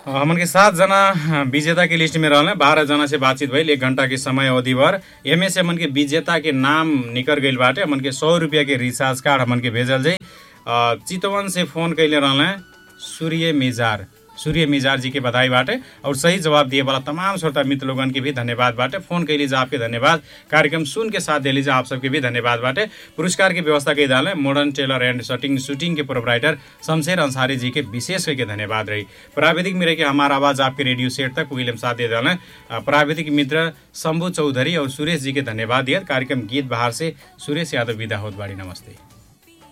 हमन के सात जना विजेता के लिस्ट में रहल बारह जना से बातचीत भइल एक घंटा के समय अवधि भर एमे से हमन के विजेता के नाम निकल गइल बाटे हमन के सौ रुपया के रिचार्ज कार्ड हमन के भेजल जाई अ, चितवन से फोन कैले रहल सूर्य मिजार सूर्य मिजार जी के बधाई बाटे और सही जवाब दिए वाला तमाम श्रोता मित्र लोगन के भी धन्यवाद बाटे फोन कैली जा आपके धन्यवाद कार्यक्रम सुन के साथ दिली जा आप सबके भी धन्यवाद बाटे पुरस्कार की व्यवस्था के दाल modern tailor and shirting shooting के प्रोपराइटर शमशेर अंसारी जी के विशेष करके धन्यवाद रही प्राविधिक मिले के हमारा आवाज आपके रेडियो सेट तक विलियम साथ दे डालें प्राविधिक मित्र शंभु चौधरी और सुरेश जी के धन्यवाद दिया कार्यक्रम गीत बहार से सुरेश यादव विदा होत बाड़ी नमस्ते